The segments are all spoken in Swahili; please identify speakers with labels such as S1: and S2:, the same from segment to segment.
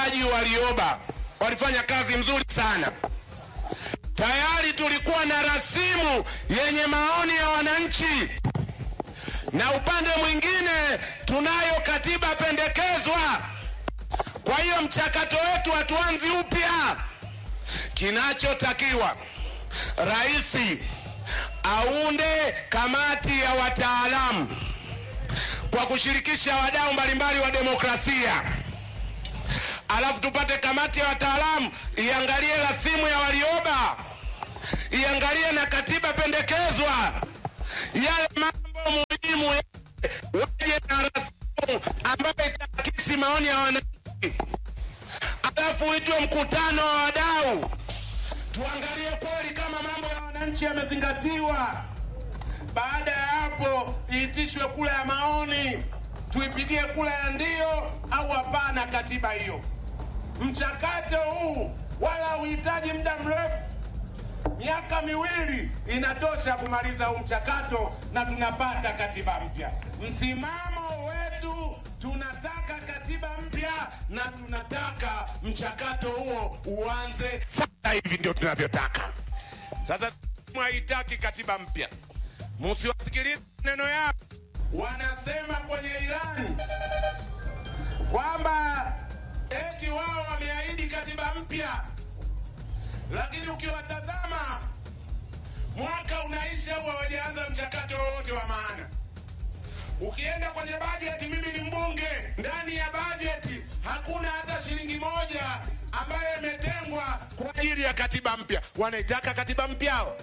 S1: watendaji walioba walifanya kazi nzuri sana. Tayari tulikuwa na rasimu yenye maoni ya wananchi, na upande mwingine tunayo katiba pendekezwa. Kwa hiyo mchakato wetu hatuanzi upya. Kinachotakiwa rais aunde kamati ya wataalamu kwa kushirikisha wadau mbalimbali wa demokrasia, alafu tupate kamati ya wataalamu iangalie rasimu ya Warioba, iangalie na katiba pendekezwa, yale mambo muhimu waje na rasimu ambayo itaakisi maoni ya wananchi, alafu itwe mkutano wa wadau, tuangalie kweli kama mambo ya wananchi yamezingatiwa. Baada ya hapo iitishwe kura ya maoni, tuipigie kura ya ndio au hapana katiba hiyo. Mchakato huu wala hauhitaji muda mrefu, miaka miwili inatosha kumaliza huu mchakato na tunapata katiba mpya. Msimamo wetu tunataka katiba mpya na tunataka mchakato huo uanze sasa hivi, ndio tunavyotaka. Sasa haitaki katiba mpya, msiwasikilize neno yao. Wanasema kwenye ilani kwamba eti wao wameahidi katiba mpya, lakini ukiwatazama mwaka unaisha au hawajaanza mchakato wowote wa maana. Ukienda kwenye bajeti, mimi ni mbunge, ndani ya bajeti hakuna hata shilingi moja ambayo imetengwa kwa ajili ya katiba mpya. Wanaitaka katiba mpya hao?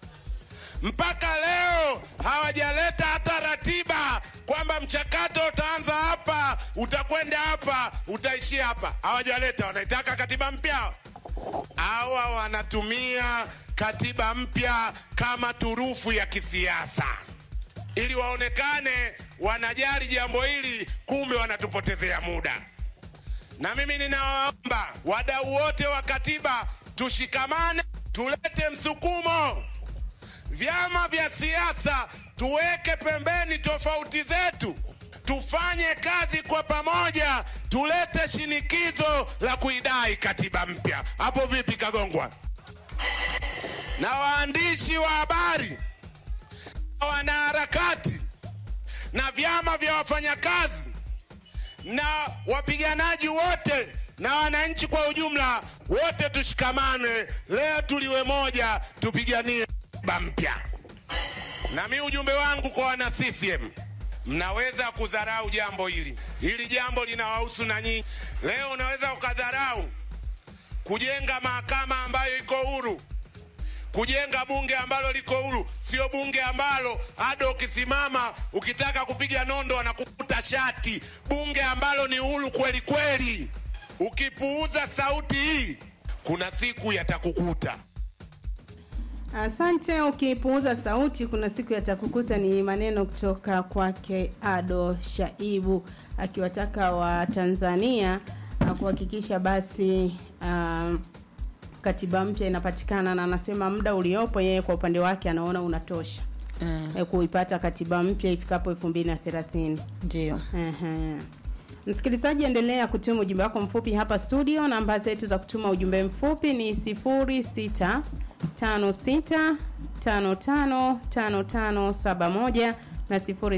S1: mpaka leo hawajaleta hata ratiba kwamba mchakato utaanza hapa, utakwenda hapa, utaishia hapa. Hawajaleta. Wanaitaka katiba mpya. Hawa wanatumia katiba mpya kama turufu ya kisiasa ili waonekane wanajali jambo hili, kumbe wanatupotezea muda. Na mimi ninawaomba wadau wote wa katiba tushikamane, tulete msukumo vyama vya siasa tuweke pembeni tofauti zetu, tufanye kazi kwa pamoja, tulete shinikizo la kuidai katiba mpya. Hapo vipi, Kagongwa? Na waandishi wa habari na wanaharakati na vyama vya wafanyakazi na wapiganaji wote na wananchi kwa ujumla, wote tushikamane leo, tuliwe moja, tupiganie katiba mpya. Na mi ujumbe wangu kwa wana CCM, mnaweza kudharau jambo hili, hili jambo linawahusu na nyinyi. Leo unaweza ukadharau kujenga mahakama ambayo iko huru, kujenga bunge ambalo liko huru, sio bunge ambalo hata ukisimama ukitaka kupiga nondo wanakukuta shati, bunge ambalo ni huru kweli kweli. Ukipuuza sauti hii, kuna siku yatakukuta.
S2: Asante. Ukipuuza sauti, kuna siku yatakukuta. Ni maneno kutoka kwake Ado Shaibu akiwataka Watanzania uh, kuhakikisha basi uh, katiba mpya inapatikana, na anasema muda uliopo yeye kwa upande wake anaona unatosha
S3: Mm,
S2: eh, kuipata katiba mpya ifikapo elfu mbili na thelathini.
S3: ndio
S2: Ehe. Msikilizaji, endelea kutuma ujumbe wako mfupi hapa studio. Namba zetu za kutuma ujumbe mfupi ni 0656555571 na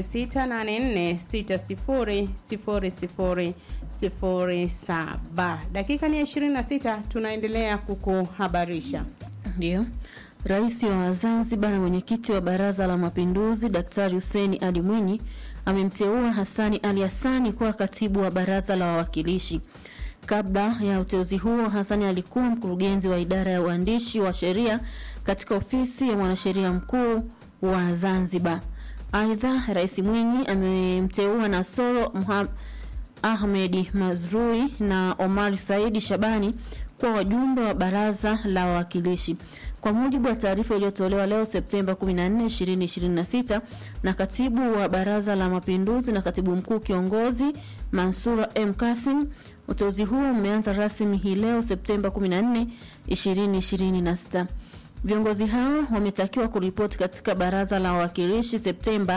S2: 0684600007. Dakika ni ya 26, tunaendelea kukuhabarisha.
S3: ndio. Rais wa Zanzibar na mwenyekiti wa Baraza la Mapinduzi Daktari Hussein Ali Mwinyi amemteua Hassani Ali Hassani kuwa katibu wa Baraza la Wawakilishi. Kabla ya uteuzi huo, Hassani alikuwa mkurugenzi wa idara ya uandishi wa sheria katika ofisi ya mwanasheria mkuu wa Zanzibar. Aidha, Rais Mwinyi amemteua Nasoro Muha- Ahmedi Mazrui na Omar Saidi Shabani kuwa wajumbe wa baraza la wawakilishi. Kwa mujibu wa taarifa iliyotolewa leo Septemba 14, 2026 na katibu wa baraza la mapinduzi na katibu mkuu kiongozi Mansura M Kasim, uteuzi huo umeanza rasmi hii leo Septemba 14, 2026. Viongozi hao wametakiwa kuripoti katika baraza la wawakilishi Septemba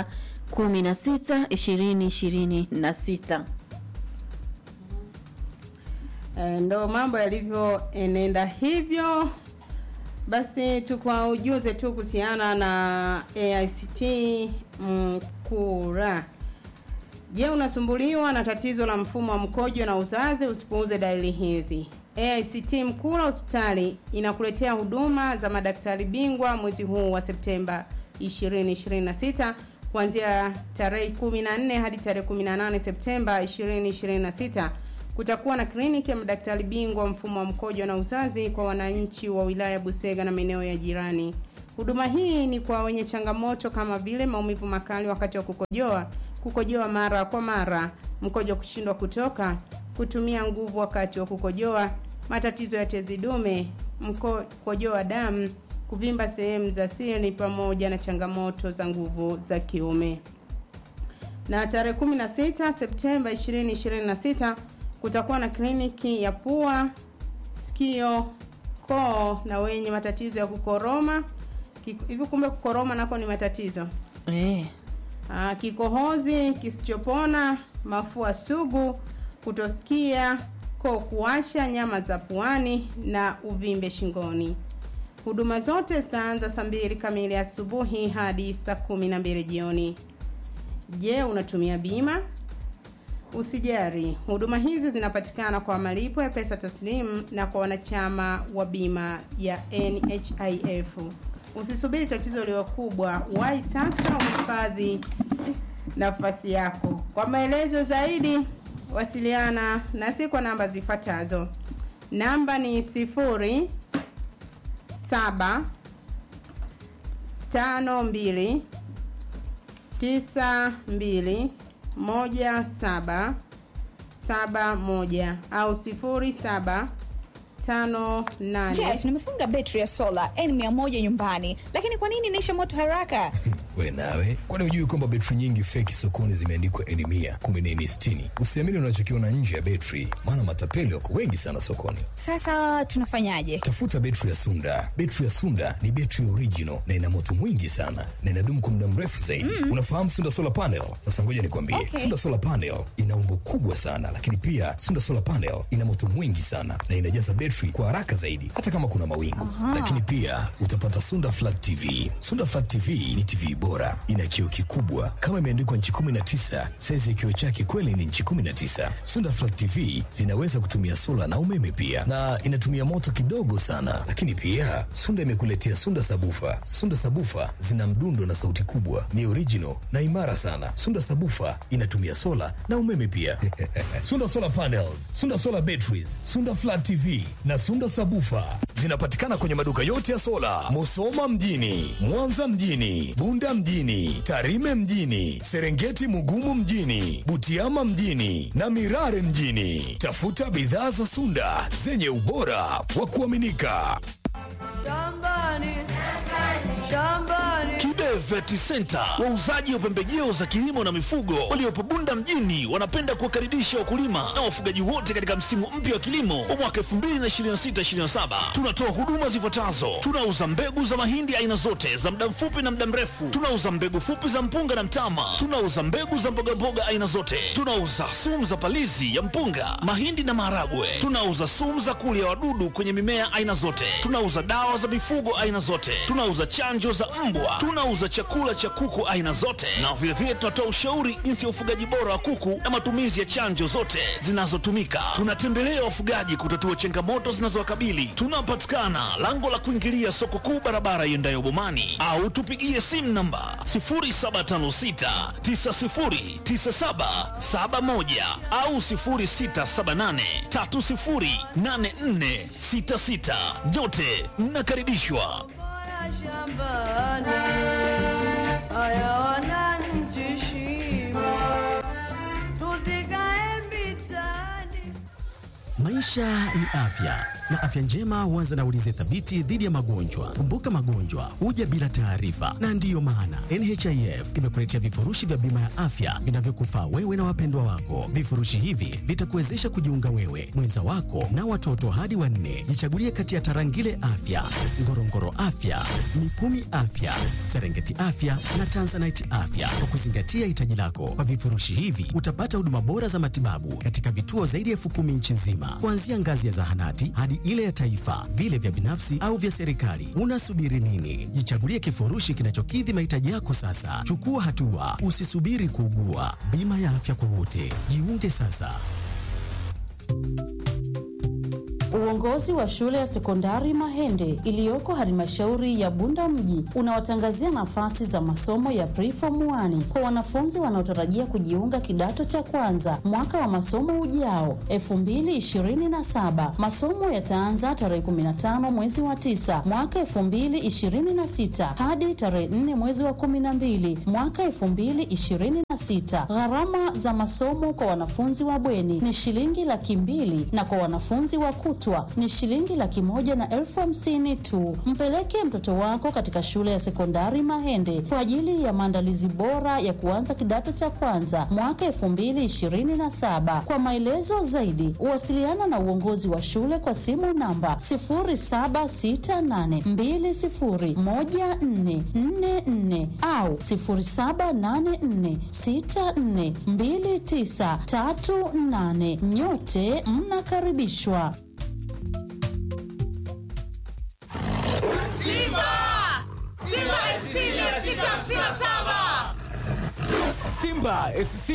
S3: 16, 2026.
S2: E, ndo mambo yalivyoenenda hivyo. Basi tukaujuze tu kuhusiana na AICT Mkura. Je, unasumbuliwa na tatizo la mfumo wa mkojo na uzazi? Usipuuze dalili hizi. AICT Mkura hospitali inakuletea huduma za madaktari bingwa mwezi huu wa Septemba 2026 kuanzia tarehe 14 hadi tarehe 18 Septemba 2026. Kutakuwa na kliniki ya madaktari bingwa mfumo wa mkojo na uzazi kwa wananchi wa wilaya Busega na maeneo ya jirani. Huduma hii ni kwa wenye changamoto kama vile maumivu makali wakati wa kukojoa, kukojoa mara kwa mara, mkojo kushindwa kutoka, kutumia nguvu wakati wa kukojoa, matatizo ya tezi dume, mkojoa damu, kuvimba sehemu za siri pamoja na changamoto za nguvu za kiume. Na tarehe 16 Septemba 2026 kutakuwa na kliniki ya pua, sikio, koo na wenye matatizo ya kukoroma. Kik- Hivi kumbe kukoroma nako ni matatizo.
S3: Eh.
S2: Aa, kikohozi kisichopona, mafua sugu, kutosikia, koo kuwasha, nyama za puani na uvimbe shingoni. Huduma zote zitaanza saa mbili kamili asubuhi hadi saa kumi na mbili jioni. Je, unatumia bima? Usijari, huduma hizi zinapatikana kwa malipo ya pesa taslimu na kwa wanachama wa bima ya NHIF. Usisubiri tatizo liwe kubwa, wahi sasa uhifadhi nafasi yako. Kwa maelezo zaidi, wasiliana nasi kwa namba zifuatazo. Namba ni sifuri saba tano mbili tisa mbili moja saba saba moja au sifuri saba tano nane
S4: Jeff, nimefunga betri ya sola N100 nyumbani, lakini kwa nini inaisha moto haraka?
S5: we nawe kwani hujui kwamba betri nyingi feki sokoni zimeandikwa eni mia kumbe ni eni sitini usiamini unachokiona nje ya betri maana matapeli wako wengi sana sokoni
S4: Sasa tunafanyaje?
S5: tafuta betri ya sunda betri ya sunda ni betri original na ina moto mwingi sana na inadumu kwa muda mrefu zaidi mm. unafahamu sunda solar panel sasa ngoja nikwambie
S4: Okay.
S5: sunda solar panel ina umbo kubwa sana lakini pia sunda solar panel ina moto mwingi sana na inajaza betri kwa haraka zaidi hata kama kuna mawingu lakini pia utapata sunda flat tv sunda flat tv ni tv bora ina kioo kikubwa kama imeandikwa nchi 19 saizi ya kioo chake kweli ni nchi 19 sunda flat tv zinaweza kutumia sola na umeme pia na inatumia moto kidogo sana lakini pia sunda imekuletea sunda sabufa sunda sabufa zina mdundo na sauti kubwa ni original na imara sana sunda sabufa inatumia sola na umeme pia sunda solar panels sunda solar batteries sunda flat tv na sunda sabufa zinapatikana kwenye maduka yote ya sola musoma mjini mwanza mjini bunda mjini tarime mjini serengeti mugumu mjini butiama mjini na mirare mjini tafuta bidhaa za sunda zenye ubora wa kuaminika
S6: Kibe Vet Center, wauzaji wa pembejeo za kilimo na mifugo waliopo Bunda mjini, wanapenda kuwakaribisha wakulima na wafugaji wote katika msimu mpya wa kilimo wa mwaka 2026/2027. Tunatoa huduma zifuatazo: tunauza mbegu za mahindi aina zote za muda mfupi na muda mrefu, tunauza mbegu fupi za mpunga na mtama, tunauza mbegu za mbogamboga aina zote, tunauza sumu za palizi ya mpunga, mahindi na maharagwe, tunauza sumu za kulia wadudu kwenye mimea aina zote, tunauza dawa za mifugo aina zote, tunauza chanjo za mbwa, tunauza chakula cha kuku aina zote, na vilevile tunatoa ushauri jinsi ya ufugaji bora wa kuku na matumizi ya chanjo zote zinazotumika. Tunatembelea wafugaji kutatua changamoto zinazowakabili. Tunapatikana lango la kuingilia soko kuu, barabara iendayo Bomani, au tupigie simu namba 0756 909771 au 0678 308466. Nyote mnakaribishwa.
S7: Maisha ni afya, na afya njema huanza na ulinzi thabiti dhidi ya magonjwa. Kumbuka, magonjwa huja bila taarifa, na ndiyo maana NHIF imekuletea vifurushi vya bima ya afya vinavyokufaa wewe na wapendwa wako. Vifurushi hivi vitakuwezesha kujiunga wewe, mwenza wako na watoto hadi wanne. Jichagulie kati ya Tarangire Afya, Ngorongoro Afya, Mikumi Afya, Serengeti Afya na Tanzanite Afya kwa kuzingatia hitaji lako. Kwa vifurushi hivi utapata huduma bora za matibabu katika vituo zaidi ya elfu kumi nchi nzima, kuanzia ngazi ya zahanati hadi ile ya taifa, vile vya binafsi au vya serikali. Unasubiri nini? Jichagulie kifurushi kinachokidhi mahitaji yako sasa. Chukua hatua, usisubiri kuugua. Bima ya afya kwa wote, jiunge sasa.
S8: Uongozi wa shule ya sekondari Mahende iliyoko halmashauri ya Bunda mji unawatangazia nafasi za masomo ya preform 1 kwa wanafunzi wanaotarajia kujiunga kidato cha kwanza mwaka wa masomo ujao 2027. Masomo yataanza tarehe 15 mwezi wa 9 mwaka 2026 hadi tarehe 4 mwezi wa 12 mwaka 2026. Gharama za masomo kwa wanafunzi wa bweni ni shilingi laki mbili na kwa wanafunzi wa kutwa ni shilingi laki moja na elfu hamsini tu. Mpeleke mtoto wako katika shule ya sekondari Mahende kwa ajili ya maandalizi bora ya kuanza kidato cha kwanza mwaka elfu mbili ishirini na saba. Kwa maelezo zaidi, wasiliana na uongozi wa shule kwa simu namba 0768201444 au 0784642938. Nyote mnakaribishwa.
S9: Simba! Simba SC 657!
S10: Simba SC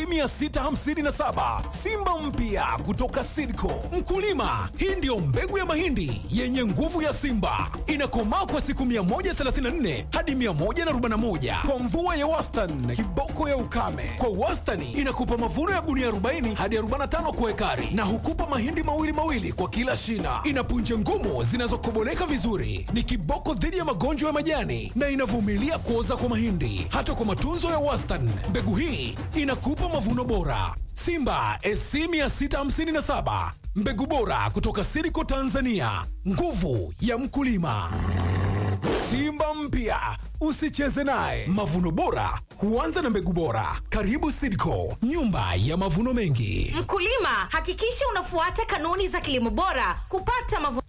S10: 657 Simba mpya kutoka Sidco. Mkulima, hii ndiyo mbegu ya mahindi yenye nguvu ya Simba, inakomaa kwa siku 134 hadi 141 kwa mvua ya wastani, kiboko ya ukame. Kwa wastani inakupa mavuno ya gunia 40 hadi 45 kwa ekari, na hukupa mahindi mawili mawili kwa kila shina. Ina punje ngumu zinazokoboleka vizuri, ni kiboko dhidi ya magonjwa ya majani na inavumilia kuoza kwa mahindi. Hata kwa matunzo ya wastani, mbegu hii inakupa mavuno bora. Simba SC 657 mbegu bora kutoka Siriko Tanzania, nguvu ya mkulima. Simba mpya usicheze naye. Mavuno bora huanza na mbegu bora. Karibu Siriko, nyumba ya mavuno mengi.
S9: Mkulima, hakikisha unafuata kanuni za kilimo bora kupata mavuno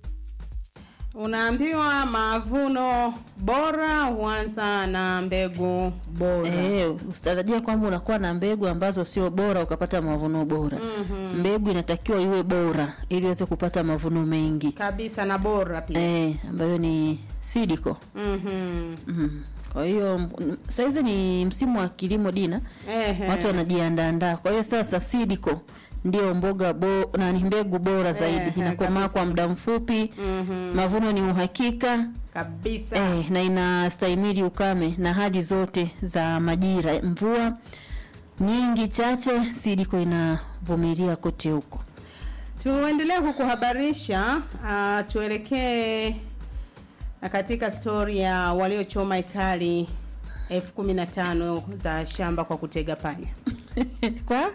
S2: Unaambiwa mavuno bora huanza na mbegu bora.
S3: Eh, usitarajia kwamba unakuwa na mbegu ambazo sio bora ukapata mavuno bora.
S2: Mhm.
S3: Mbegu inatakiwa iwe bora ili uweze kupata mavuno mengi.
S2: Kabisa na bora pia.
S3: Eh, ambayo ni sidiko.
S2: Mhm.
S3: Mm. Kwa hiyo m- saizi ni msimu wa kilimo Dina.
S2: Ehe.
S3: Watu wanajiandaandaa. Kwa hiyo sasa sidiko ndio mboga bo, na ni mbegu bora zaidi.
S2: Ehe,
S3: Inakomaa kwa muda mfupi.
S2: Mhm.
S3: Mavuno ni uhakika.
S2: Kabisa.
S3: Eh, na inastahimili ukame na hali zote za majira. Mvua nyingi chache, sidiko inavumilia kote huko.
S2: Tuendelee kukuhabarisha, uh, tuelekee katika stori ya waliochoma ekari elfu kumi na tano za shamba kwa kutega panya.
S3: kwa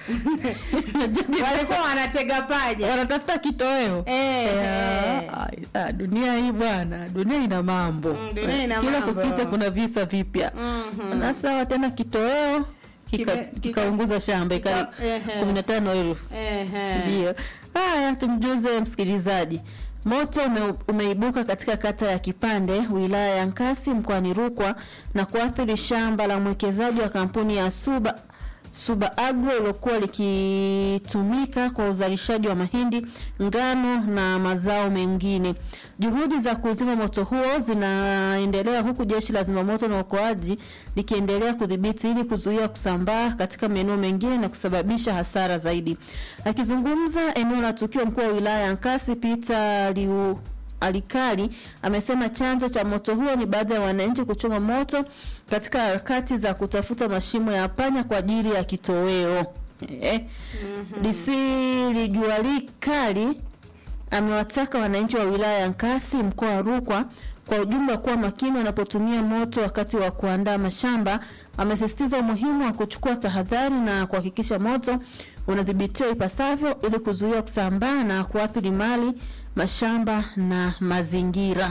S2: walikuwa wanatega paja,
S3: wanatafuta kitoweo.
S2: Eh,
S3: Eh,
S2: eh.
S3: ai, ah, dunia hii bwana, dunia ina mambo.
S2: Mm, dunia ina
S3: Kila
S2: mambo.
S3: kukicha kuna visa vipya.
S2: Mhm.
S3: Na sawa tena kitoweo kika-
S2: Kime- kika-
S3: kikaunguza shamba ekari
S2: kika- ehe.
S3: kumi na tano elfu.
S2: Ehe.
S3: Ndio. Haya, tumjuze msikilizaji. Moto ume, umeibuka katika kata ya Kipande, wilaya ya Nkasi, mkoani Rukwa na kuathiri shamba la mwekezaji wa kampuni ya Suba Suba Agro lilokuwa likitumika kwa uzalishaji wa mahindi, ngano na mazao mengine. Juhudi za kuzima moto huo zinaendelea huku jeshi la zimamoto na uokoaji likiendelea kudhibiti ili kuzuia kusambaa katika maeneo mengine na kusababisha hasara zaidi. Akizungumza eneo la tukio, mkuu wa wilaya ya Nkasi Peter Liu Alikali amesema chanzo cha moto huo ni baadhi ya wananchi kuchoma moto katika harakati za kutafuta mashimo ya panya kwa ajili ya kitoweo. Eh. DC Lijuali Kali amewataka wananchi wa wilaya ya Nkasi mkoa wa Rukwa kwa ujumla kuwa makini wanapotumia moto wakati wa kuandaa mashamba. Amesisitiza umuhimu wa kuchukua tahadhari na kuhakikisha moto unadhibitiwa ipasavyo ili kuzuia kusambaa na kuathiri mali mashamba na mazingira.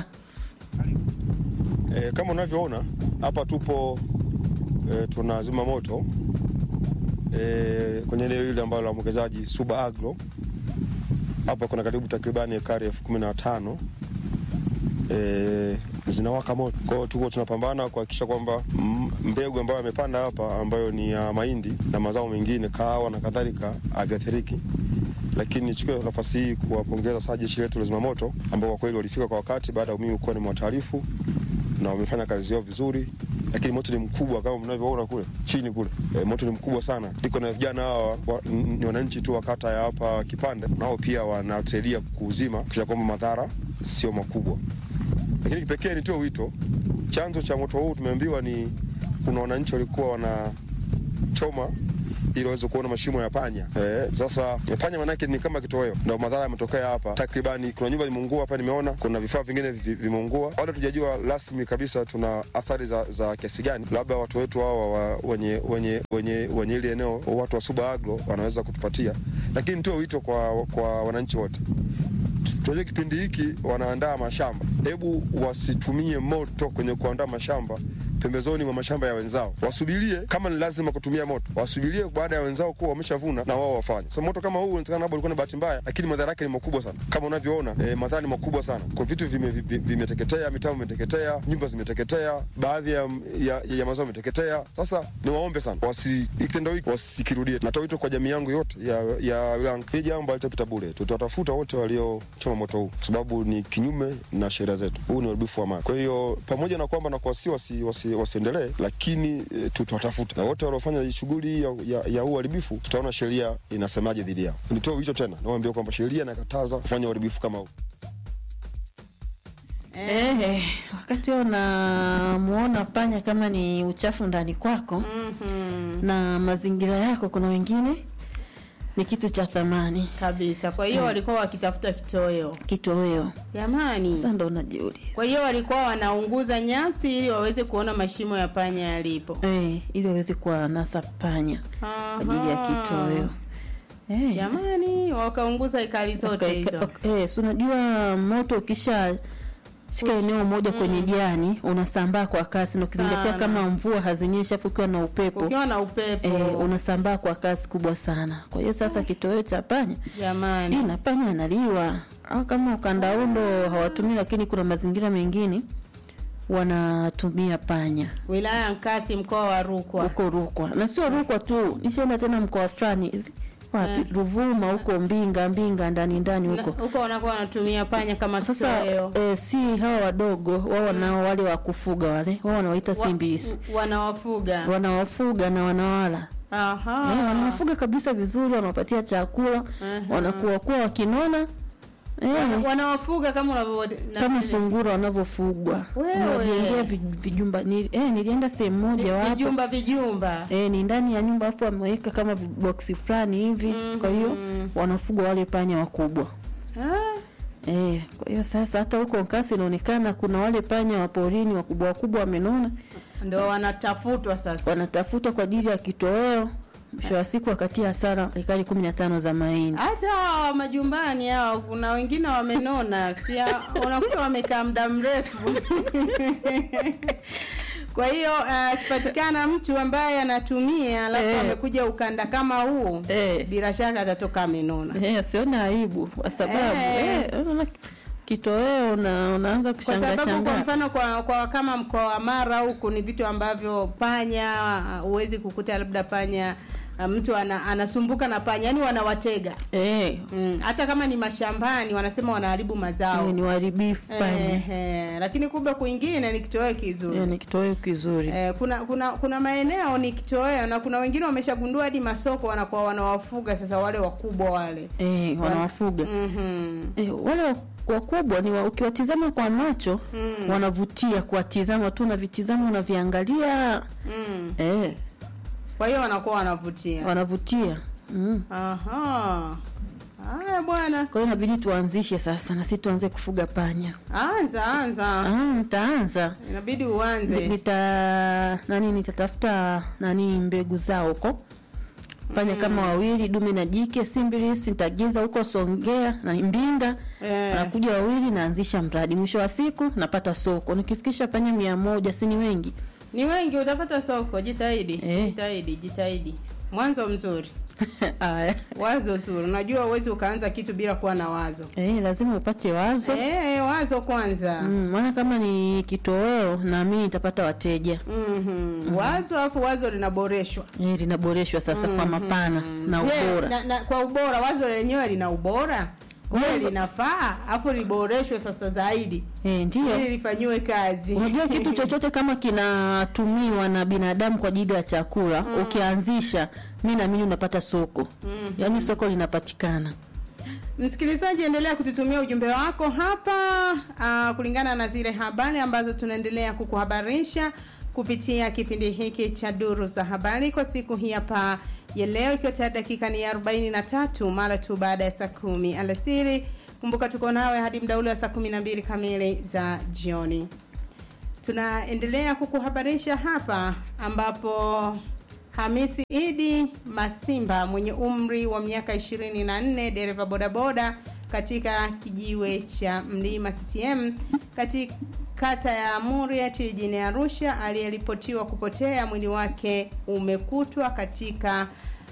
S11: E, kama unavyoona hapa tupo e, tunazima moto e, kwenye eneo hili ambalo la mwekezaji Suba Agro. Hapa kuna karibu takribani ekari elfu kumi na tano e, zinawaka moto. Kwa hiyo tuko tunapambana kuhakikisha kwamba mm, mbegu ambayo amepanda hapa ambayo ni ya mahindi na mazao mengine kahawa na kadhalika haviathiriki lakini nichukue nafasi hii kuwapongeza sana jeshi letu la zimamoto ambao kwa kweli walifika kwa wakati baada ya mimi kuwa nimewataarifu na wamefanya kazi yao vizuri, lakini moto ni mkubwa kama mnavyoona kule chini kule. E, moto ni mkubwa sana. Niko na vijana hawa wa, n- ni wananchi tu wa kata ya hapa Kipande, nao pia wanatusaidia kuuzima kisha kwamba madhara sio makubwa. Lakini kipekee nitoe wito, chanzo cha moto huu tumeambiwa ni kuna wananchi walikuwa wanachoma ili waweze kuona mashimo ya panya. Eh, sasa panya manake ni kama kitoweo, ndio madhara yametokea hapa. Takribani kuna nyumba imeungua hapa, nimeona kuna vifaa vingine vi- vimeungua. Bado tujajua rasmi kabisa tuna athari za, za kiasi gani. Labda watu wetu hawa wa, wenye wenye wenye wenye ile eneo, watu wa Suba Agro wanaweza kutupatia, lakini nitoe wito kwa, kwa wananchi wote tunajua kipindi hiki wanaandaa mashamba, hebu wasitumie moto kwenye kuandaa mashamba pembezoni mwa mashamba ya wenzao, wasubirie kama ni lazima kutumia moto, wasubirie baada ya wenzao kuwa wameshavuna na wao wafanye. So moto kama huu inawezekana labda ulikuwa ni bahati mbaya, lakini madhara yake ni makubwa sana, kama unavyoona eh, madhara ni makubwa sana. Kwa vitu vimeteketea, vime vimeteketea, mitambo imeteketea, nyumba zimeteketea, baadhi ya, ya, ya mazao imeteketea. Sasa ni waombe sana wasi kitendo hiki wasikirudie. Natoa wito kwa jamii yangu yote ya, ya wilaya. Hii jambo halitapita bure, tutawatafuta wote waliochoma moto huu, kwa sababu ni kinyume na sheria zetu. Huu ni uharibifu wa mali. Kwa hiyo pamoja na kwamba na kuwasi wasi, wasi, wasiendelee, lakini e, tutawatafuta na wote waliofanya shughuli hii ya, ya, ya huu uharibifu, tutaona sheria inasemaje dhidi yao. Nitoe wito tena, nawaambia kwamba sheria inakataza kufanya uharibifu kama huu.
S3: Eh, wakati wewe unamuona panya kama ni uchafu ndani kwako
S2: Mhm.
S3: na mazingira yako, kuna wengine ni kitu cha thamani
S2: kabisa. Kwa hiyo
S3: Mm.
S2: walikuwa wakitafuta kitoweo.
S3: kitoweo.
S2: Jamani,
S3: Sasa ndo unajiuliza
S2: kwa hiyo walikuwa wanaunguza nyasi ili waweze kuona mashimo ya panya yalipo.
S3: eh, ili waweze kuwanasa panya kwa ajili ya kitoweo. Eh,
S2: Jamani, wakaunguza ekari zote
S3: Waka-
S2: hizo.
S3: waka- eh, si unajua moto ukisha shika eneo moja kwenye jani unasambaa kwa kasi, na ukizingatia
S2: Sana.
S3: kama mvua hazinyeshi afu ukiwa na upepo
S2: Ukiwa na upepo.
S3: eh, unasambaa kwa kasi kubwa sana. Kwa hiyo sasa kitoweo cha panya
S2: Jamani.
S3: na panya analiwa au kama ukandaundo hawatumii, lakini kuna mazingira mengine wanatumia panya
S2: Wilaya ya Nkasi mkoa wa Rukwa.
S3: huko Rukwa, na sio Rukwa tu, nishaenda tena mkoa fulani hivi wapi,
S2: Eh.
S3: Ruvuma huko Mbinga, Mbinga ndani ndani
S2: Na-
S3: huko
S2: Huko wanakuwa wanatumia panya kama
S3: sasa
S2: kitoweo.
S3: eh, si hawa wadogo wao wanao wale wa kufuga wale wao wanawaita
S2: Wa-
S3: simbis
S2: Wanawafuga.
S3: wanawafuga na wanawala
S2: Aha.
S3: eh, wanawafuga kabisa vizuri wanawapatia chakula
S2: Aha.
S3: wanakuwa kuwa wakinona eh,
S2: Wana- Wanawafuga kama unavyo na-
S3: kama sungura wanavyofugwa
S2: Wewe.
S3: unawajengea vi- vijumba ni, eh, nilienda sehemu moja wapo
S2: vijumba vijumba.
S3: eh, ni ndani ya nyumba afu wameweka kama boksi fulani hivi kwa hiyo wanafugwa wale panya wakubwa
S2: Ah,
S3: Eh, kwa hiyo sasa hata huko Nkasi inaonekana kuna wale panya wa porini wakubwa wakubwa wamenona,
S2: Ndio wanatafutwa sasa.
S3: wanatafutwa kwa ajili ya kitoweo. Mwisho wa siku wakatia hasara ekari kumi na tano za mahindi.
S2: Hata hawa majumbani hao kuna wengine wamenona, si unakuta wamekaa muda mrefu. Kwa hiyo akipatikana mtu ambaye anatumia alafu
S3: Eh.
S2: amekuja ukanda kama huu
S3: Eh.
S2: bila shaka atatoka amenona.
S3: Eh, asione aibu kwa sababu
S2: Eh.
S3: eh, unaona kitoweo na unaanza
S2: Kwa
S3: kushangaa
S2: sababu kwa
S3: shangaa.
S2: mfano kwa, kwa kama mkoa wa Mara huku ni vitu ambavyo panya huwezi kukuta labda panya uh, mtu ana, anasumbuka na panya yani wanawatega
S3: Eh,
S2: mm, hata kama ni mashambani wanasema wanaharibu mazao
S3: eh, ni waharibifu panya.
S2: eh, eh, lakini kumbe kwingine ni kitoweo kizuri
S3: Eh, ni kitoweo kizuri.
S2: Eh, kuna kuna kuna maeneo ni kitoweo na kuna wengine wameshagundua hadi masoko wanakuwa wanawafuga sasa wale wakubwa wale
S3: Eh, wanawafuga.
S2: mm-hmm.
S3: Eh, wale wa- wakubwa ni wa, ukiwatizama kwa macho
S2: Mm.
S3: wanavutia kuwatizama tu unavitizama unaviangalia
S2: mm.
S3: eh,
S2: kwa hiyo wanakuwa wanavutia
S3: wanavutia mm.
S2: Aha. Haya bwana.
S3: Kwa hiyo inabidi tuanzishe sasa na sisi tuanze kufuga panya.
S2: Anza anza.
S3: Ah, nitaanza.
S2: Inabidi
S3: Ni-
S2: uanze.
S3: Nita nani nitatafuta nani mbegu zao huko fanya
S2: Mm.
S3: kama wawili dume na jike simbiris nitagiza huko songea na mbinga
S2: Eh.
S3: wanakuja wawili naanzisha mradi mwisho wa siku napata soko nikifikisha panya mia moja si ni wengi
S2: ni wengi utapata soko jitahidi
S3: Eh.
S2: jitahidi jitahidi mwanzo mzuri
S3: Aya.
S2: wazo zuri unajua uwezi ukaanza kitu bila kuwa na wazo
S3: Eh, lazima upate wazo
S2: eh, wazo kwanza
S3: Mm, maana kama ni kitoweo naamini nitapata wateja
S2: Mhm. wazo alafu wazo linaboreshwa
S3: eh, linaboreshwa sasa kwa
S2: Mhm.
S3: mapana na
S2: Je,
S3: ubora
S2: na, na, kwa ubora wazo lenyewe lina ubora Je,
S3: Wazo-
S2: linafaa alafu liboreshwe sasa zaidi
S3: eh, ndio
S2: ili lifanyiwe kazi
S3: unajua kitu chochote kama kinatumiwa na binadamu kwa ajili ya chakula
S2: Mm.
S3: ukianzisha mi naamini unapata soko
S2: Mhm.
S3: yaani soko linapatikana
S2: Msikilizaji, endelea kututumia ujumbe wako hapa uh, kulingana na zile habari ambazo tunaendelea kukuhabarisha kupitia kipindi hiki cha duru za habari kwa siku hii hapa ya leo, ikiwa tayari dakika ni 43 mara tu baada ya saa kumi alasiri. Kumbuka tuko nawe hadi muda ule wa saa 12 kamili za jioni. Tunaendelea kukuhabarisha hapa ambapo Hamisi Idi Masimba mwenye umri wa miaka 24 dereva bodaboda katika kijiwe cha Mlima CCM katika kata ya Muriet jijini Arusha aliyeripotiwa kupotea mwili wake umekutwa katika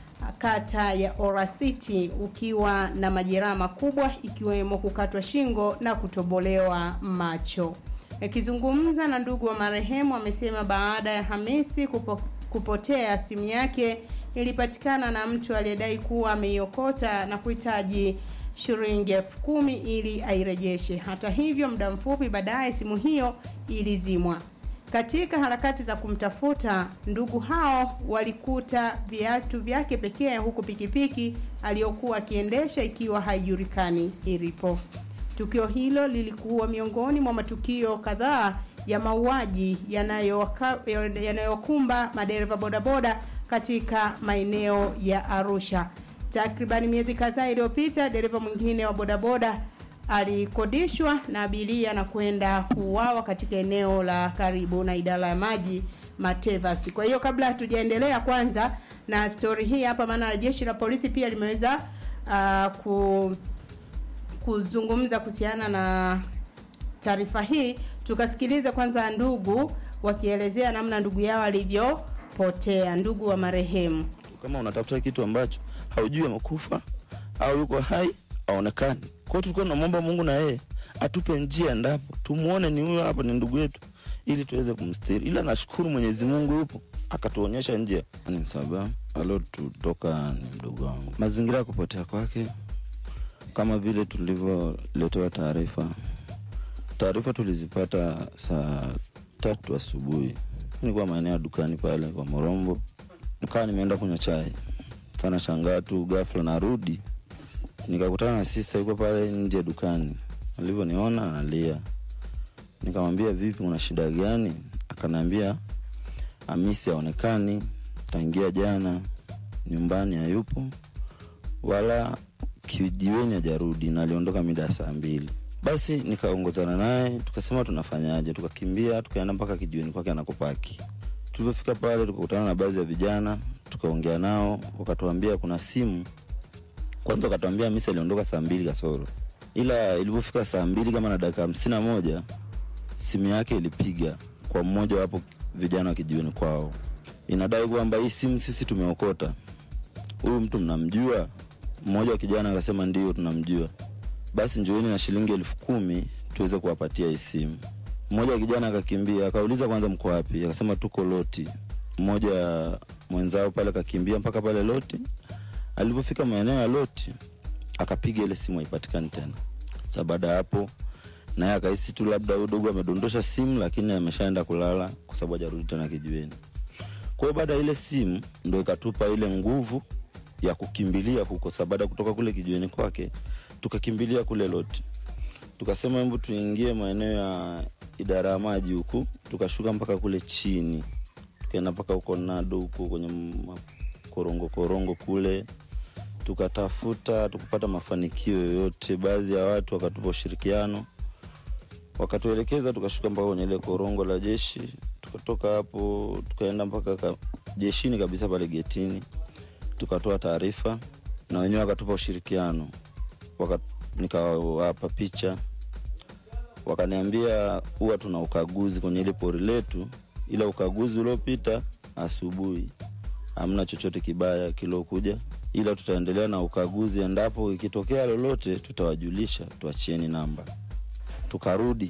S2: kata ya Orasiti ukiwa na majeraha makubwa ikiwemo kukatwa shingo na kutobolewa macho. Akizungumza na ndugu wa marehemu amesema baada ya Hamisi kupo, kupotea simu yake ilipatikana na mtu aliyedai kuwa ameiokota na kuhitaji shilingi elfu kumi ili airejeshe. Hata hivyo, muda mfupi baadaye simu hiyo ilizimwa. Katika harakati za kumtafuta, ndugu hao walikuta viatu vyake pekee, huku pikipiki aliyokuwa akiendesha ikiwa haijulikani ilipo. Tukio hilo lilikuwa miongoni mwa matukio kadhaa ya mauaji yanayowaka- yanayokumba madereva bodaboda katika maeneo ya Arusha. Takriban miezi kadhaa iliyopita, dereva mwingine wa bodaboda alikodishwa na abiria na kwenda kuuawa katika eneo la karibu na idara ya maji Matevas. Kwa hiyo kabla hatujaendelea kwanza na stori hii hapa, maana jeshi la polisi pia limeweza uh, ku kuzungumza kuhusiana na taarifa hii, tukasikiliza kwanza ndugu wakielezea namna ndugu yao alivyopotea, ndugu wa marehemu.
S12: kama unatafuta kitu ambacho haujui amekufa au yuko hai aonekani kwao tulikuwa tunamwomba mungu na yeye atupe njia endapo tumuone ni huyo hapa ni ndugu yetu ili tuweze kumstiri ila nashukuru mwenyezi mungu yupo akatuonyesha njia ni msaba aliotutoka ni mdogo wangu mazingira ya kupotea kwake kama vile tulivyoletewa taarifa taarifa tulizipata saa tatu asubuhi nilikuwa maeneo ya dukani pale kwa morombo nikawa nimeenda kunywa chai sana shangaa tu gafla narudi nikakutana na sista yuko pale nje dukani alivyoniona analia nikamwambia vipi una shida gani akaniambia amisi aonekani tangia jana nyumbani hayupo wala kijiweni hajarudi na aliondoka mida ya saa mbili basi nikaongozana naye tukasema tunafanyaje tukakimbia tukaenda mpaka kijiweni kwake anakopaki tulivyofika pale tukakutana na baadhi ya vijana tukaongea nao wakatuambia kuna simu kwanza wakatuambia misi aliondoka saa mbili kasoro ila ilivyofika saa mbili kama na dakika hamsini na moja simu yake ilipiga kwa mmoja wapo vijana wa kijiweni kwao inadai kwamba hii simu sisi tumeokota huyu mtu mnamjua mmoja wa kijana akasema ndio tunamjua basi njoeni na shilingi elfu kumi tuweze kuwapatia hii simu mmoja wa kijana akakimbia akauliza kwanza mko wapi akasema tuko loti mmoja mwenzao pale akakimbia mpaka pale loti alipofika maeneo ya loti akapiga ile simu haipatikani tena sa baada ya hapo naye akahisi tu labda udogo amedondosha simu lakini ameshaenda kulala kwa sababu hajarudi tena kijiweni kwa hiyo baada ya ile simu ndo ikatupa ile nguvu ya kukimbilia huko sa baada ya kutoka kule kijiweni kwake tukakimbilia kule loti tukasema hebu tuingie maeneo ya idara ya maji huku tukashuka mpaka kule chini tukaenda mpaka huko nado huko kwenye makorongo korongo kule tukatafuta tukupata mafanikio yoyote baadhi ya watu wakatupa ushirikiano wakatuelekeza tukashuka mpaka kwenye ile korongo la jeshi tukatoka hapo tukaenda mpaka ka, jeshini kabisa pale getini tukatoa taarifa na wenyewe wakatupa ushirikiano Waka, nikawapa picha wakaniambia huwa tuna ukaguzi kwenye ile pori letu ila ukaguzi uliopita asubuhi hamna chochote kibaya kilokuja ila tutaendelea na ukaguzi endapo ikitokea lolote tutawajulisha tuachieni namba tukarudi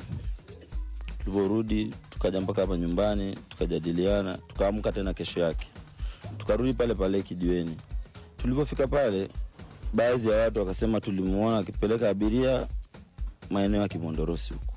S12: tulivyorudi tukaja mpaka hapa nyumbani tukajadiliana tukaamka tena kesho yake tukarudi pale pale kijiweni tulivyofika pale baadhi ya watu wakasema tulimuona akipeleka abiria maeneo ya kimondorosi huku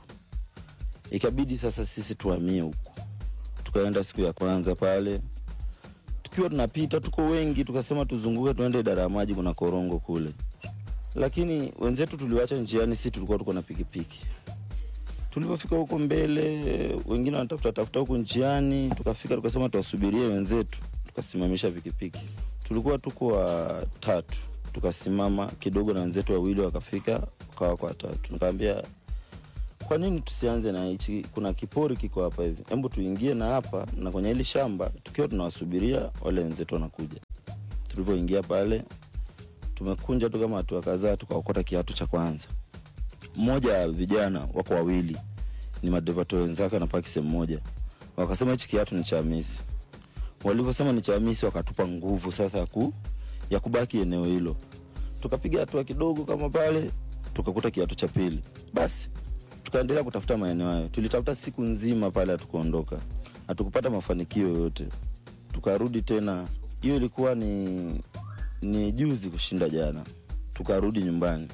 S12: ikabidi sasa sisi tuhamie huku tukaenda siku ya kwanza pale tukiwa tunapita tuko wengi tukasema tuzunguke tuende idara ya maji kuna korongo kule lakini wenzetu tuliwacha njiani si tulikuwa tuko na pikipiki tulivyofika huko mbele wengine wanatafuta tafuta huko njiani tukafika tukasema tuwasubirie wenzetu tukasimamisha pikipiki tulikuwa tuko watatu tukasimama kidogo na wenzetu wawili wakafika kawa kwa watatu nikaambia kwa nini tusianze na hichi kuna kipori kiko hapa hivi hebu tuingie na hapa na kwenye hili shamba tukiwa tunawasubiria wale wenzetu wanakuja tulivyoingia pale tumekunja tu kama hatua kadhaa tukaokota kiatu cha kwanza mmoja ya vijana wako wawili ni madevato wenzake wanapaki sehemu moja wakasema hichi kiatu ni cha misi walivyosema ni cha misi wakatupa nguvu sasa ya ku, ya kubaki eneo hilo tukapiga hatua kidogo kama pale tukakuta kiatu cha pili basi tukaendelea kutafuta maeneo hayo tulitafuta siku nzima pale hatukuondoka hatukupata mafanikio yoyote tukarudi tena hiyo ilikuwa ni ni juzi kushinda jana tukarudi nyumbani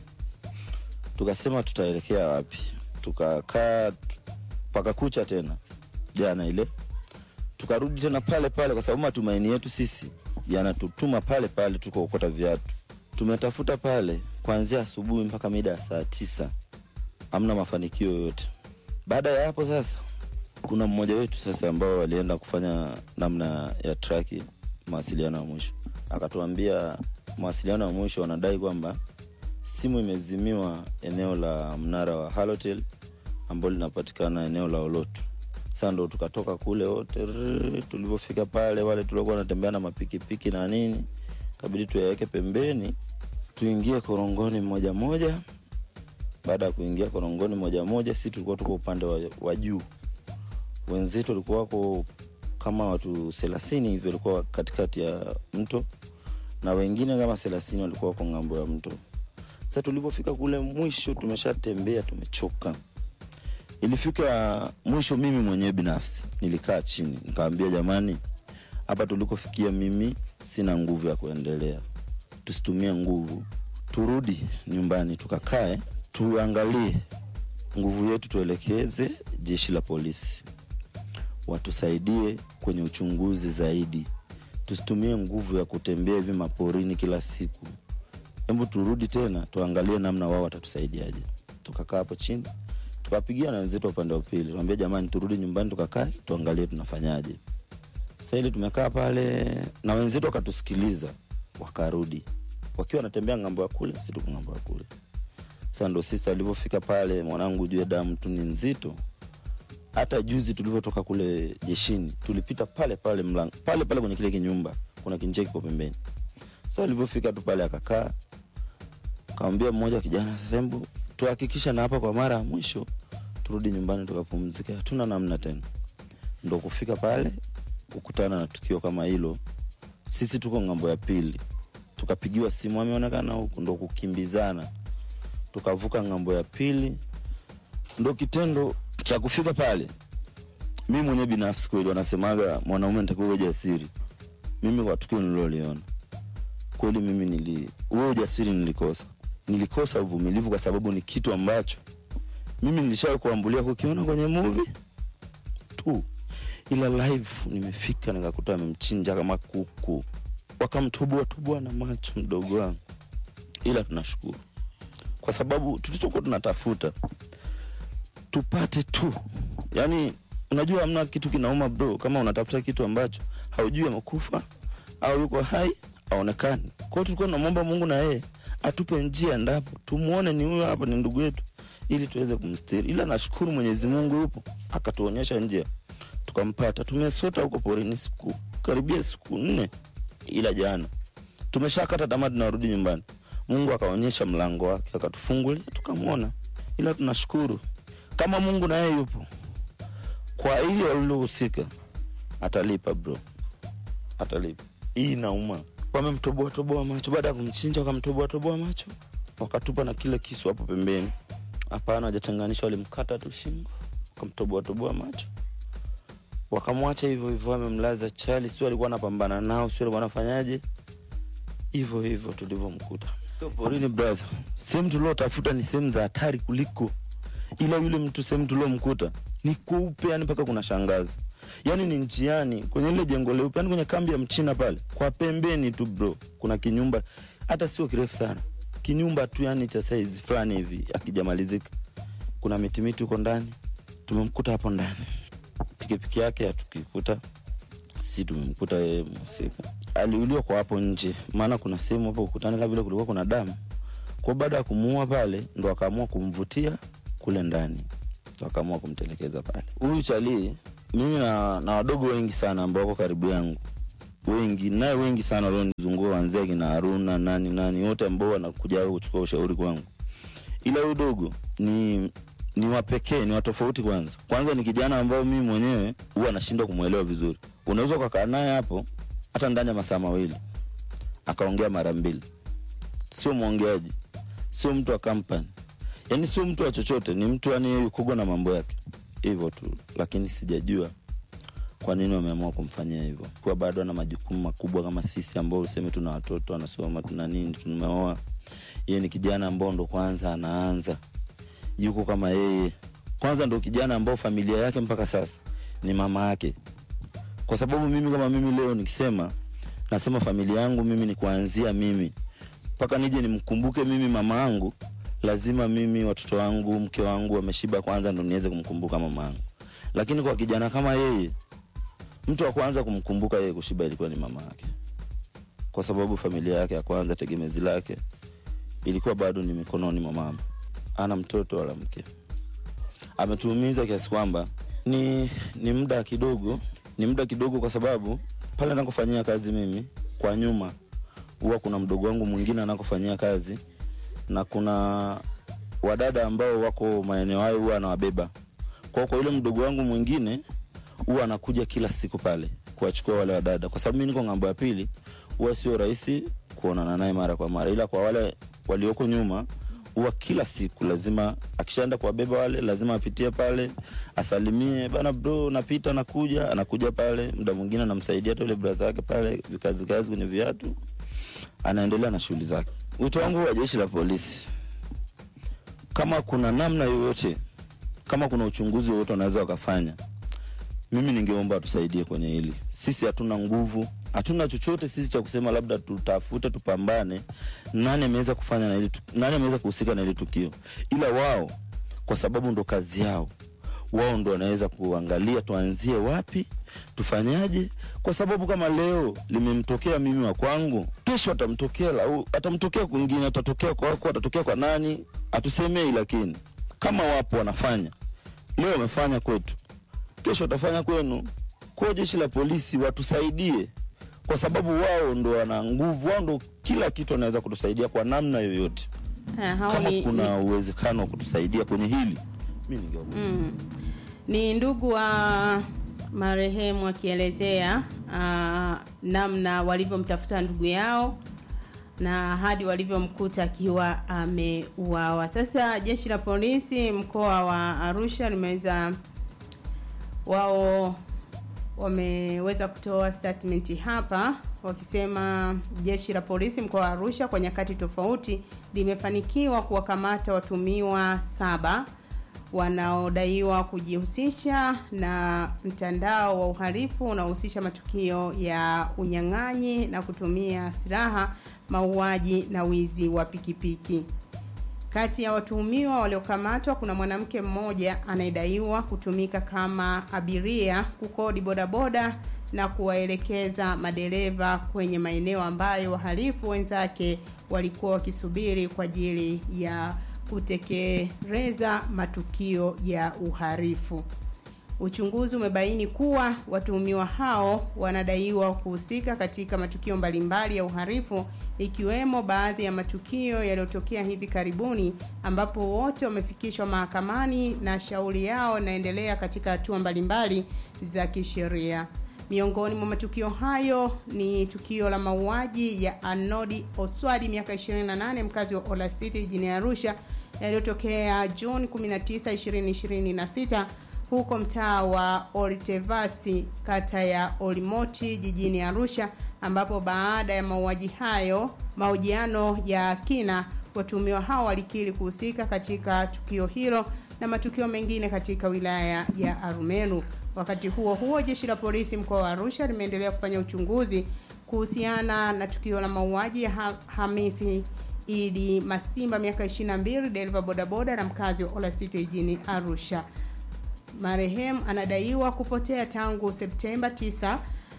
S12: tukasema tutaelekea wapi tukakaa mpaka kucha tena jana ile tukarudi tena pale pale kwa sababu matumaini yetu sisi yanatutuma pale pale tukaokota viatu tumetafuta pale kuanzia asubuhi mpaka mida ya saa tisa hamna mafanikio yoyote baada ya hapo sasa kuna mmoja wetu sasa ambao walienda kufanya namna ya traki mawasiliano ya mwisho akatuambia mawasiliano ya mwisho wanadai kwamba simu imezimiwa eneo la mnara wa halotel ambao linapatikana eneo la olotu sa ndo tukatoka kule wote rrrr, tulivyofika pale wale tuliokuwa wanatembea na mapikipiki na nini kabidi tuyaweke pembeni tuingie korongoni moja moja baada ya kuingia korongoni moja moja si tulikuwa tuko upande wa, wa juu wenzetu walikuwa wako kama watu thelathini hivi walikuwa katikati ya mto na wengine kama thelathini walikuwa wako ng'ambo ya mto sa tulivyofika kule mwisho tumeshatembea tumechoka ilifika mwisho mimi mwenyewe binafsi nilikaa chini nikawambia jamani hapa tulikofikia mimi sina nguvu ya kuendelea tusitumie nguvu turudi nyumbani tukakae tuangalie nguvu yetu tuelekeze jeshi la polisi watusaidie kwenye uchunguzi zaidi tusitumie nguvu ya kutembea hivi maporini kila siku hebu turudi tena tuangalie namna wao watatusaidiaje tukakaa hapo chini tukapigia na wenzetu wa upande wa pili tuambia jamani turudi nyumbani tukakae tuangalie tunafanyaje sasa ili tumekaa pale na wenzetu wakatusikiliza wakarudi wakiwa wanatembea ngambo ya kule si tuko ngambo ya kule sasa ndo sista alivyofika pale mwanangu jue damu tu ni nzito hata juzi tulivyotoka kule jeshini tulipita pale pale mlango pale pale kwenye kile kinyumba kuna kinjia kiko pembeni sa alivyofika tu pale akakaa kawambia mmoja kijana sasa hebu tuhakikisha na hapa kwa mara ya mwisho turudi nyumbani tukapumzika hatuna namna tena ndo kufika pale kukutana na tukio kama hilo sisi tuko ng'ambo ya pili tukapigiwa simu ameonekana huku ndo kukimbizana tukavuka ng'ambo ya pili ndo kitendo cha kufika pale mi mwenyewe binafsi kweli wanasemaga mwanaume ntakiwa uwe jasiri mimi kwa tukio nililoliona kweli mimi nili huo ujasiri nilikosa nilikosa uvumilivu kwa sababu ni kitu ambacho mimi nilishawahi kuambulia kukiona kwenye movie tu ila live nimefika nikakuta amemchinja kama kuku wakamtubua tubua na macho mdogo wangu ila tunashukuru kwa sababu tulichokuwa tunatafuta tupate tu yani unajua hamna kitu kinauma bro kama unatafuta kitu ambacho haujui amekufa au yuko hai aonekani kwao tulikuwa tunamwomba mungu na yeye atupe njia ndapo tumwone ni huyo hapa ni ndugu yetu ili tuweze kumstiri ila nashukuru mwenyezi mungu yupo akatuonyesha njia tukampata tumesota huko porini siku karibia siku nne ila jana tumeshakata tamaa tunarudi nyumbani mungu akaonyesha mlango wake akatufungulia tukamwona ila tunashukuru kama mungu na yeye yupo kwa ili walilohusika atalipa bro atalipa hii inauma wamemtoboa toboa macho baada ya kumchinja wakamtoboa toboa macho wakatupa na kile kisu hapo pembeni hapana wajatenganisha walimkata tu shingo wakamtoboa toboa macho wakamwacha hivyo hivyo wamemlaza chali sio alikuwa anapambana nao sio alikuwa anafanyaje hivyo hivyo tulivyomkuta Sio porini brother sehemu tuliotafuta ni sehemu za hatari kuliko ila yule mtu sehemu tuliomkuta ni kweupe yani mpaka kuna shangazi yani ni njiani kwenye ile jengo leupe yani kwenye kambi ya mchina pale kwa pembeni tu bro kuna kinyumba hata sio kirefu sana kinyumba tu yani cha saizi fulani hivi akijamalizika kuna mitimiti huko ndani tumemkuta hapo ndani pikipiki yake hatukikuta si tumemkuta yeye mhusika aliuliwa kwa hapo nje maana kuna sehemu hapo ukutani kama vile kulikuwa kuna damu kwa baada ya kumuua pale ndo akaamua kumvutia kule ndani ndo akaamua kumtelekeza pale huyu chalii mimi na, na wadogo wengi sana ambao wako karibu yangu wengi naye wengi sana walionizungua wanzia kina haruna nani nani wote ambao wanakuja kuchukua ushauri kwangu ila huyu dogo ni ni wapekee ni watofauti kwanza kwanza ni kijana ambao mimi mwenyewe huwa nashindwa kumwelewa vizuri unaweza ukakaa naye hapo hata ndani ya masaa mawili akaongea mara mbili sio mwongeaji sio mtu wa kampani yaani sio mtu wa chochote ni mtu yani yeye yukogo na mambo yake hivyo tu lakini sijajua kwa nini wameamua kumfanyia hivyo kuwa bado ana majukumu makubwa kama sisi ambao useme tuna watoto anasoma tuna nini tumeoa yeye ni kijana ambao ndo kwanza anaanza yuko kama yeye kwanza ndo kijana ambao familia yake mpaka sasa ni mama yake kwa sababu mimi kama mimi leo nikisema nasema familia yangu mimi ni kuanzia mimi mpaka nije nimkumbuke mimi mama yangu lazima mimi watoto wangu mke wangu wameshiba kwanza ndo niweze kumkumbuka mama yangu lakini kwa kijana kama yeye mtu wa kwanza kumkumbuka yeye kushiba ilikuwa ni mama yake kwa sababu familia yake ya kwanza tegemezi lake ilikuwa bado ni mikononi mwa mama ana mtoto wala mke ametuumiza kiasi kwamba ni ni muda kidogo ni muda kidogo kwa sababu pale anakofanyia kazi mimi kwa nyuma huwa kuna mdogo wangu mwingine anakofanyia kazi na kuna wadada ambao wako maeneo hayo huwa anawabeba kwao kwa yule mdogo wangu mwingine huwa anakuja kila siku pale kuwachukua wale wadada kwa sababu mi niko ng'ambo ya pili huwa sio rahisi kuonana naye mara kwa mara ila kwa wale walioko nyuma huwa kila siku lazima akishaenda kuwabeba wale lazima apitie pale asalimie bana bro napita nakuja anakuja pale muda mwingine anamsaidia hata yule braza wake pale vikazi kazi kwenye viatu anaendelea na shughuli zake wito wangu wa jeshi la polisi kama kuna namna yoyote kama kuna uchunguzi wowote wanaweza wakafanya mimi ningeomba tusaidie kwenye hili sisi hatuna nguvu hatuna chochote sisi cha kusema labda tutafute tupambane nani ameweza kufanya na hili tu- nani ameweza kuhusika na hili tukio ila wao kwa sababu ndo kazi yao wao ndo wanaweza kuangalia tuanzie wapi tufanyaje kwa sababu kama leo limemtokea mimi wa kwangu kesho atamtokea lau- atamtokea kwingine atatokea kwako atatokea kwa nani hatusemei lakini kama wapo wanafanya leo wamefanya kwetu kesho watafanya kwenu kwa jeshi la polisi watusaidie kwa sababu wao ndo wana nguvu wao ndo kila kitu wanaweza kutusaidia kwa namna yoyote
S2: Ah, hao
S12: kama
S2: ni,
S12: kuna uwezekano wa kutusaidia kwenye hili mi ningeomba
S2: Mm. Ni ndugu wa marehemu akielezea uh, namna walivyomtafuta ndugu yao na hadi walivyomkuta akiwa ameuawa. Sasa jeshi la polisi mkoa wa Arusha limeweza wao wameweza kutoa statement hapa wakisema jeshi la polisi mkoa wa Arusha kwa nyakati tofauti limefanikiwa kuwakamata watumiwa saba wanaodaiwa kujihusisha na mtandao wa uhalifu unaohusisha matukio ya unyang'anyi na kutumia silaha, mauaji na wizi wa pikipiki. Kati ya watuhumiwa waliokamatwa kuna mwanamke mmoja anayedaiwa kutumika kama abiria kukodi bodaboda na kuwaelekeza madereva kwenye maeneo ambayo wahalifu wenzake walikuwa wakisubiri kwa ajili ya kutekeleza matukio ya uhalifu. Uchunguzi umebaini kuwa watuhumiwa hao wanadaiwa kuhusika katika matukio mbalimbali ya uhalifu ikiwemo baadhi ya matukio yaliyotokea hivi karibuni ambapo wote wamefikishwa mahakamani na shauri yao inaendelea katika hatua mbalimbali za kisheria. Miongoni mwa matukio hayo ni tukio la mauaji ya Anodi Oswadi miaka 28 mkazi wa Ola City jijini Arusha yaliyotokea Juni 19, 2026 huko mtaa wa Oltevasi kata ya Olimoti jijini Arusha ambapo baada ya mauaji hayo mahojiano ya kina watuhumiwa hao walikiri kuhusika katika tukio hilo na matukio mengine katika wilaya ya Arumeru. Wakati huo huo, jeshi la polisi mkoa wa Arusha limeendelea kufanya uchunguzi kuhusiana na tukio la mauaji ya ha Hamisi Idi Masimba miaka 22 dereva bodaboda na mkazi wa Ola City jijini Arusha. Marehemu anadaiwa kupotea tangu Septemba 9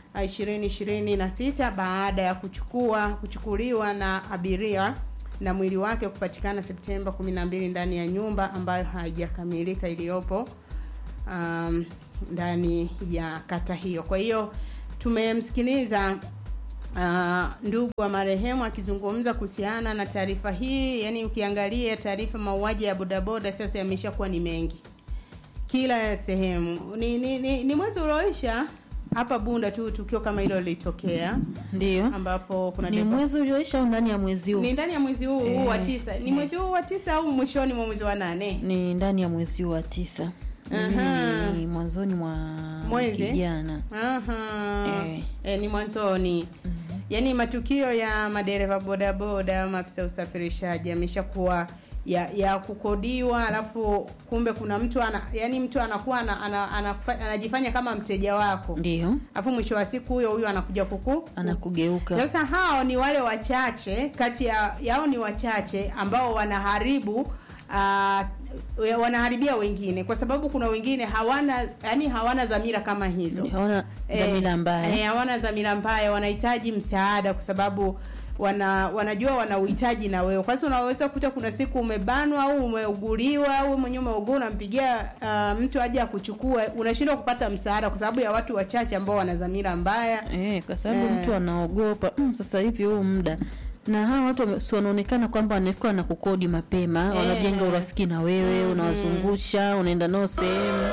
S2: 2026 baada ya kuchukua kuchukuliwa na abiria na mwili wake kupatikana Septemba 12 ndani ya nyumba ambayo haijakamilika iliyopo um, ndani ya kata hiyo. Kwa hiyo tumemsikiliza uh, ndugu wa marehemu akizungumza kuhusiana na taarifa hii. Yani ukiangalia taarifa mauaji ya bodaboda sasa yameshakuwa ni mengi kila sehemu. Ni, ni, ni, ni mwezi ulioisha hapa Bunda tu tukio kama hilo lilitokea,
S3: ndio
S2: ambapo kuna
S3: ni
S2: dereva-
S3: mwezi ulioisha au ndani ya mwezi huu?
S2: ni ndani ya mwezi huu huu wa
S3: Eh,
S2: tisa. Ni
S3: eh.
S2: mwezi huu wa tisa au mwishoni mwa mwezi wa nane?
S3: Ni ndani ya mwezi huu wa tisa.
S2: Aha.
S3: Ni mwanzoni mwa
S2: Mwezi?
S3: wiki jana.
S2: Aha.
S3: Eh.
S2: Eh, ni mwanzoni. Yaani matukio ya madereva bodaboda, maafisa usafirishaji yameshakuwa ya, ya kukodiwa, alafu kumbe kuna mtu ana, yani mtu anakuwa ana, ana, ana, anajifanya kama mteja wako,
S3: Ndio
S2: alafu mwisho wa siku huyo huyo anakuja kuku
S3: anakugeuka.
S2: sasa hao ni wale wachache kati ya yao ni wachache ambao wanaharibu uh, wanaharibia wengine kwa sababu kuna wengine hawana yani hawana dhamira kama hizo
S3: Hawana dhamira mbaya.
S2: eh, hawana dhamira mbaya wanahitaji msaada kwa sababu wana wanajua wana uhitaji na wewe kwa sababu unaweza kukuta kuna siku umebanwa au umeuguliwa au wewe mwenyewe umeugua unampigia uh, mtu aje akuchukue unashindwa kupata msaada kwa sababu ya watu wachache ambao wana dhamira mbaya
S3: Eh, kwa sababu
S2: Eh.
S3: mtu anaogopa mm, sasa hivi huu muda na hawa watu wame- si wanaonekana kwamba wanakuwa na kukodi mapema
S2: Eh.
S3: wanajenga urafiki na wewe unawazungusha unaenda nao sehemu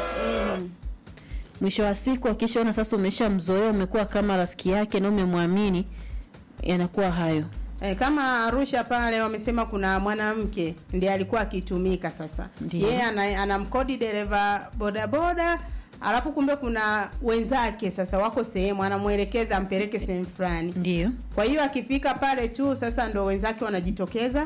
S3: mwisho wa siku akishaona sasa umeshamzoea umekuwa kama rafiki yake na umemwamini yanakuwa hayo
S2: E, kama Arusha pale wamesema kuna mwanamke ndiye alikuwa akitumika sasa.
S3: Ndiyo.
S2: Yeye ana, anamkodi dereva bodaboda alafu kumbe kuna wenzake sasa wako sehemu anamwelekeza ampeleke sehemu fulani.
S3: Ndio.
S2: Kwa hiyo akifika pale tu sasa ndo wenzake wanajitokeza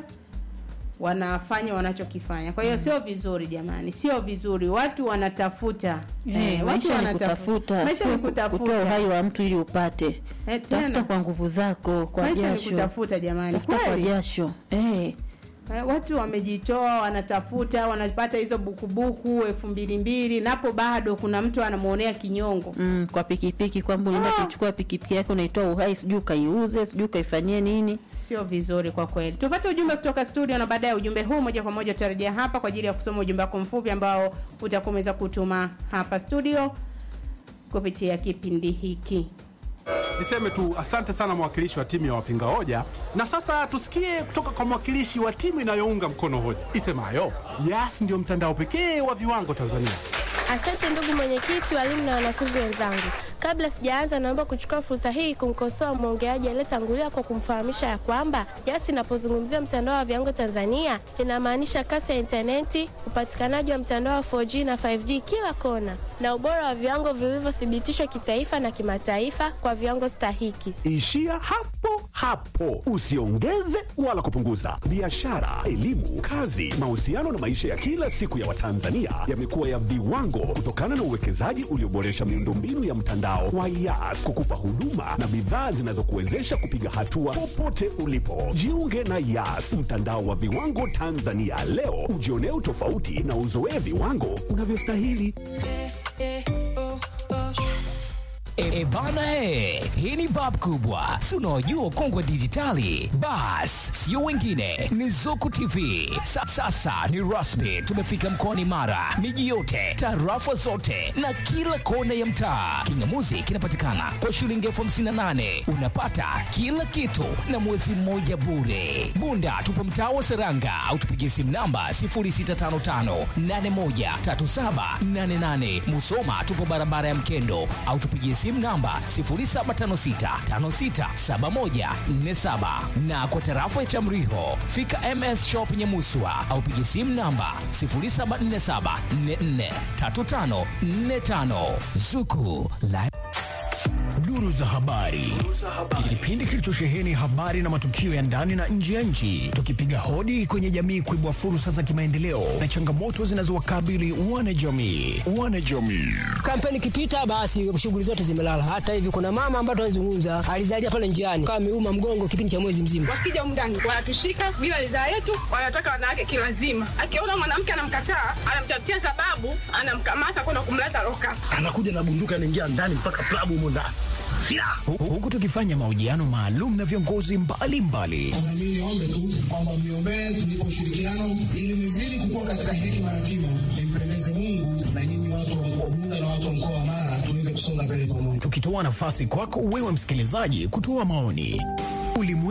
S2: wanafanya wanachokifanya. Kwa hiyo sio vizuri jamani, sio vizuri. Watu wanatafuta.
S3: Eh, maisha ni kutafuta
S2: Maisha
S3: sio
S2: ni
S3: ku- kutoa
S2: kutafuta.
S3: uhai wa mtu ili upate
S2: Eh,
S3: tafuta
S2: tena.
S3: kwa nguvu zako kwa
S2: Maisha ni
S3: jasho
S2: kutafuta jamani.
S3: tafuta kwa
S2: Kweli.
S3: jasho eh.
S2: Eh, watu wamejitoa wanatafuta wanapata hizo bukubuku elfu mbili mbili napo bado kuna mtu anamuonea kinyongo
S3: mm, kwa pikipiki kwamba unaenda kuchukua pikipiki yake unaitoa uhai sijui ukaiuze sijui ukaifanyie nini
S2: sio vizuri kwa kweli tupate ujumbe kutoka studio na baada ya ujumbe huu moja kwa moja utarejea hapa kwa ajili ya kusoma ujumbe wako mfupi ambao utakuwa umeweza kutuma hapa studio kupitia kipindi hiki
S13: Niseme tu asante sana mwakilishi wa timu ya wapinga hoja, na sasa tusikie kutoka kwa mwakilishi wa timu inayounga mkono hoja isemayo Yas ndio mtandao pekee wa viwango Tanzania.
S14: Asante ndugu mwenyekiti, walimu na wanafunzi wenzangu. Kabla sijaanza, naomba kuchukua fursa hii kumkosoa mwongeaji aliyetangulia kwa kumfahamisha ya kwamba Yas inapozungumzia mtandao wa viwango Tanzania inamaanisha kasi ya intaneti, upatikanaji wa mtandao wa 4G na 5G kila kona, na ubora wa viwango vilivyothibitishwa kitaifa na kimataifa kwa viwango stahiki.
S15: Ishia hapo hapo, usiongeze wala kupunguza. Biashara, elimu, kazi, mahusiano na maisha ya kila siku ya Watanzania yamekuwa ya viwango kutokana na uwekezaji ulioboresha miundombinu ya mtandao wa Yas kukupa huduma na bidhaa zinazokuwezesha kupiga hatua popote ulipo. Jiunge na Yas, mtandao wa viwango Tanzania leo, ujionee utofauti na uzoee viwango unavyostahili.
S16: E, e bana e, hii ni bab kubwa, si unaojua kongwe dijitali. Bas, sio wengine, ni Zuku TV. Sa, sasa ni rasmi, tumefika mkoani Mara, miji yote, tarafa zote na kila kona ya mtaa. Kingamuzi kinapatikana kwa shilingi elfu hamsini na nane unapata kila kitu na mwezi mmoja bure. Bunda tupo mtaa wa Seranga au tupigie simu namba 0655813788. Musoma tupo barabara ya Mkendo au tupigie simu namba 0756567147 na kwa tarafa ya Chamriho fika MS Shop Nyamuswa au pigie simu namba 0747443545 Zuku la
S17: Duru za habari. Kipindi kilichosheheni habari na matukio ya ndani na nje ya nchi, tukipiga hodi kwenye jamii kuibua fursa za kimaendeleo na changamoto zinazowakabili wanajamii. Wanajamii.
S18: Kampeni ikipita basi shughuli zote zimelala. Hata hivi kuna mama ambaye tunazungumza alizalia pale njiani kama ameuma mgongo kipindi cha mwezi mzima.
S19: Wakija mndani wanatushika bila ridhaa yetu, wanataka wanawake kilazima. Akiona mwanamke anamkataa, anamtafutia sababu, anamkamata kwenda kumleta loka.
S20: anakuja na bunduki anaingia ndani mpaka klabu humo ndani silaha
S17: Hu- Huku tukifanya mahojiano maalum na viongozi mbalimbali
S21: Mimi niombe tu kwamba mniombee tunipe ushirikiano ili nizidi kukua katika hekima na kima, nimpendeze Mungu na nyinyi watu wa mkoa Bunda na watu wa mkoa wa Mara tuweze kusonga mbele pamoja.
S17: tukitoa nafasi kwako wewe msikilizaji kutoa maoni. Ulimwengu